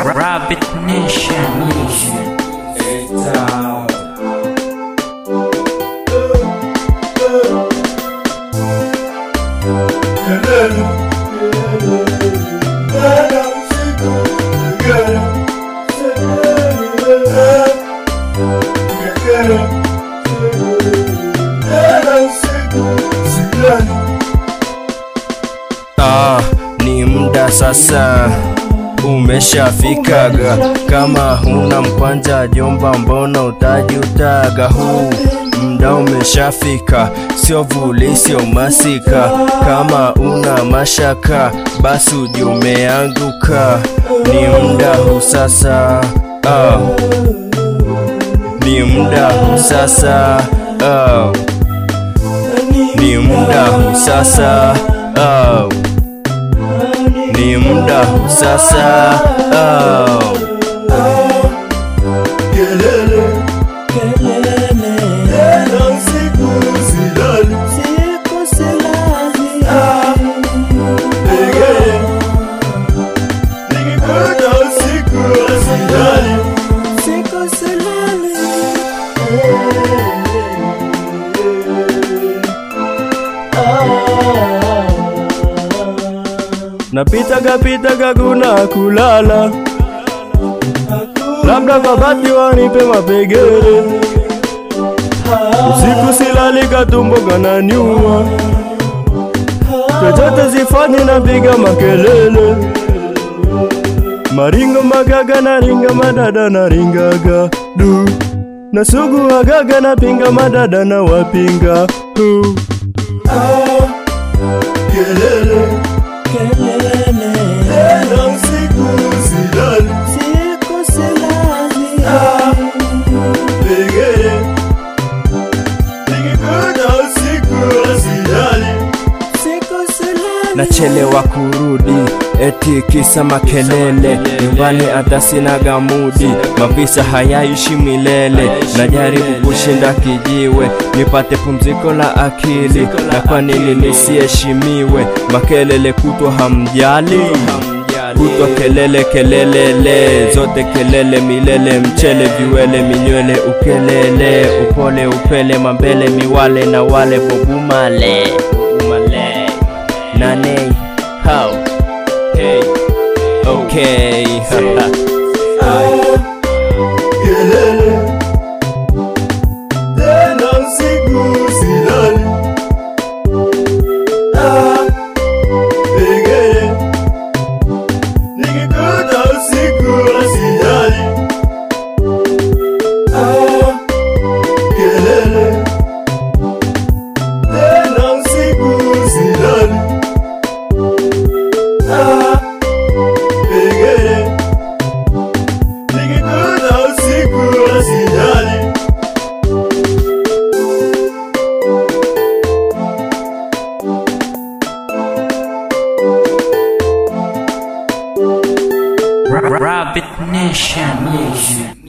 Rabbit Nation. Ah, ni muda sasa umeshafikaga. Kama huna mkwanja jomba, mbona utajutaga? Huu muda umeshafika, sio vuli, sio masika. Kama una mashaka, basi ujue umeanguka. Ni muda huu sasa, ah. Ni muda huu sasa, ah. Ni muda huu sasa, ah. Ni muda huu sasa, oh. Napitaga pitaga kuna kulala, labda kwa bati wanipe mapegere. Usiku silali katumbo kananiuma, chochote sifanyi napiga makelele. Maringo magaga naringa madada naringaga du nasugu agaga napinga madada na wapinga hu nachelewa kurudi eti kisa makelele nyumbani hata sina gamudi mavisa hayaishi milele najaribu kushinda kijiwe nipate pumziko la akili na kwa nini nisiheshimiwe makelele kutwa hamjali kutwa kelele kelelele zote kelele milele mchele viwele minywele ukelele upole upele mambele miwale na wale bobumale bobumale nane how hey okay Rabbit Nation.